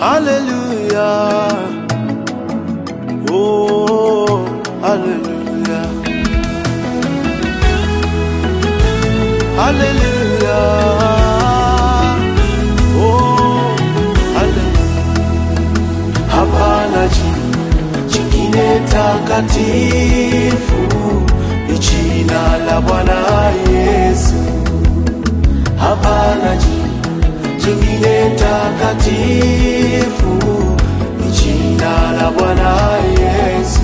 Hallelujah. Oh, hallelujah. Hallelujah. Oh, hallelujah. Hapana jina jingine takatifu ni jina la Bwana Yesu. Hapana jina jingine takatifu ni jina la Bwana Yesu.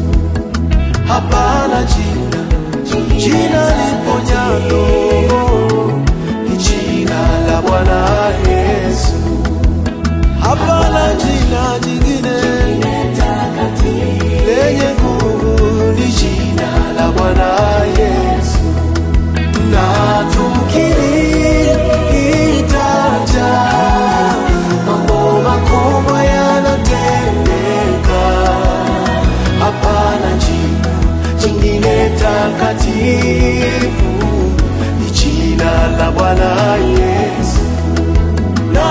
Hapana jina jina liponyalo ni jina la Bwana Yesu. Hapana jina jingine lenye nguvu ni jina la Bwana Yesu, na tukilitaja mambo makubwa yanatendeka. Hapana jina jingine takatifu ni jina la Bwana Yesu na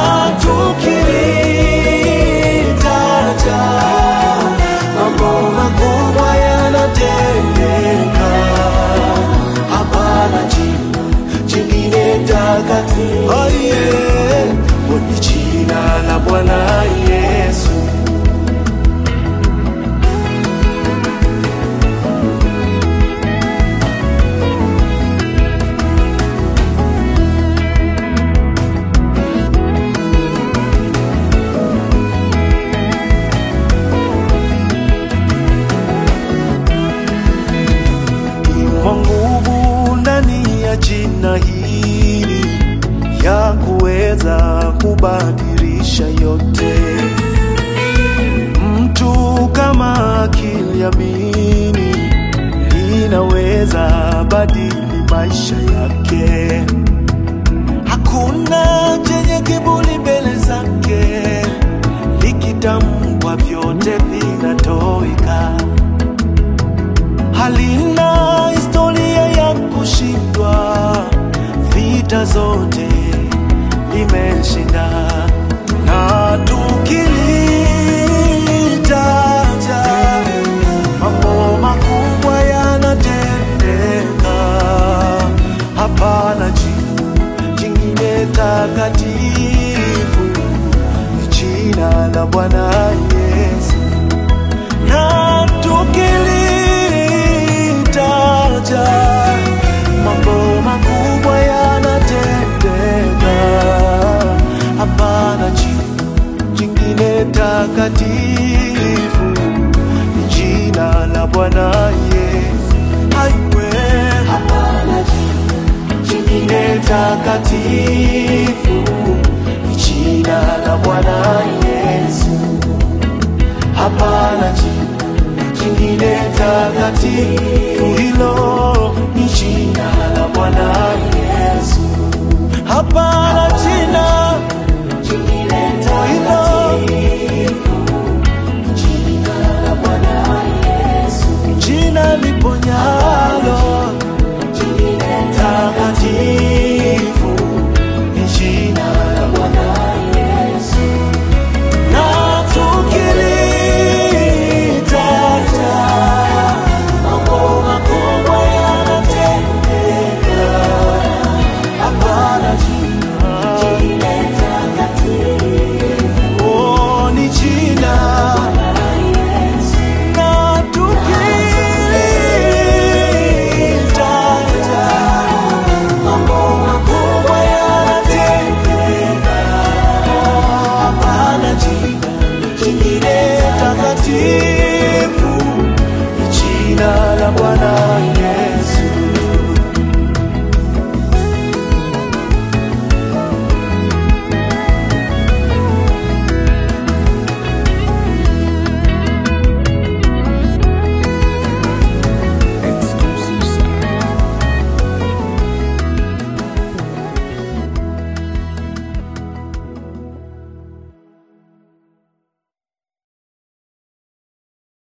tukilitaja mambo makubwa yanatendeka. Hapana jina jingine takatifu oh yeah, ni jina la Bwana Yesu. Imo nguvu ndani ya jina hili ya kuweza kubadilisha yote. Mtu kama akiliamini linaweza badili maisha yake. Hakuna chenye kiburi mbele zake, likitamkwa vyote vinatoweka halina historia ya kushindwa, vita zote limeshinda, na tukilitaja mambo makubwa yanatendeka. Hapana jina jingine takatifu, ni jina la Bwana Yesu na tukilitaja mambo makubwa yanatendeka. Hapana jina jingine takatifu, ni jina la Bwana Yesu. Aiwe, hapana jina jingine takatifu,